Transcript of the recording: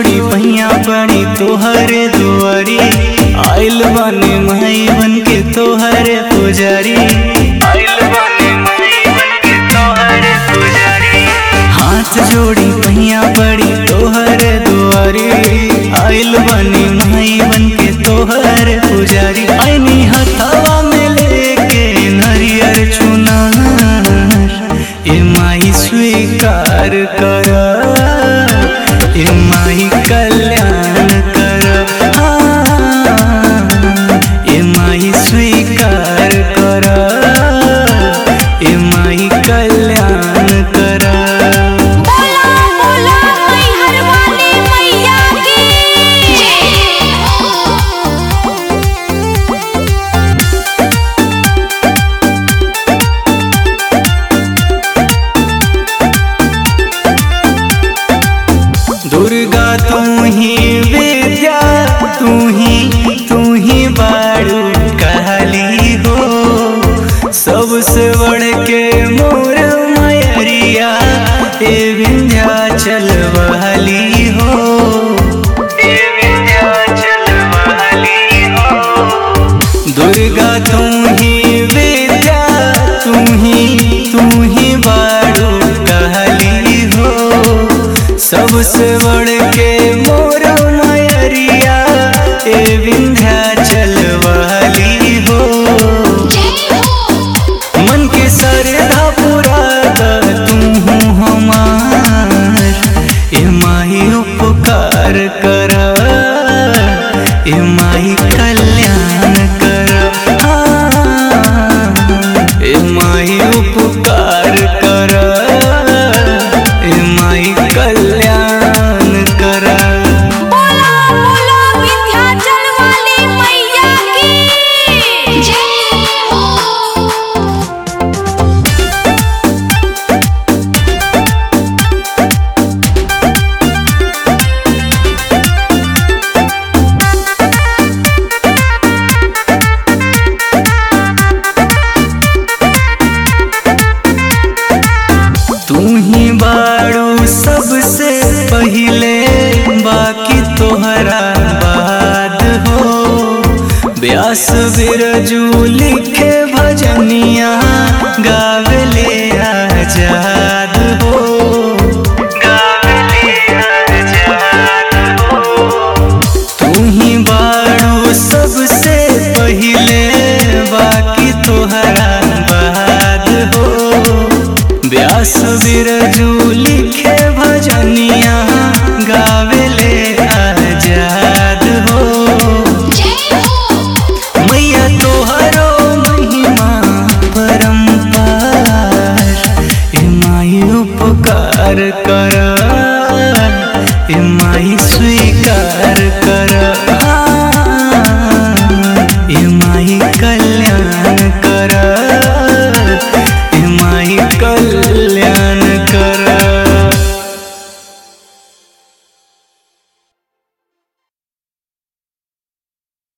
जोड़ी भैया बड़ी तोहरे दुआरी आइल बने माई बन के तोहरे पुजारी आइल बने माई बन के तोहरे पुजारी हाथ जोड़ी भैया बड़ी तोहरे दुआरी आइल बने माई बन के तोहरे पुजारी आईनी हथवा में लेके नरियर चुनार ए माई स्वीकार कर ए माई कल्याण कर हाँ, ए माई स्वीकार कर ए माई कल्याण कर बोला बोला मैहर वाली मैया की दुर्गा तू ही विद्या तू ही तू ही बाड़ू कहली हो सबसे बढ़ के मोर मयरिया ए विंध्याचल वाली हो ए विंध्याचल वाली हो दुर्गा तू ही विद्या तू ही तू ही बाड़ू कहली हो सबसे बढ़ के मोर मयरिया ए विंध्याचल वाली हो मन के सरधा पूरा तू हमार ए माही उपकार कर ए माही कल्याण कर हाँ, ए माही उपकार कर ए माही कल्याण कर बोला बोला विंध्याचल वाली मैया की जय हो तू ही बाड़ू सबसे पहिले बाकी तोहरा बाद हो व्यास बिरजू लिखे भजनिया गावले आजाद हो गावले आजाद हो तू ही बाड़ू सबसे पहिले बाकी तोहरा बाद हो व्यास बिरजू लिखे भजनिया गावेले आजाद हो मैया तोहरो महिमा परम्पार ए माई उपकार कर ए माई स्वीकार कर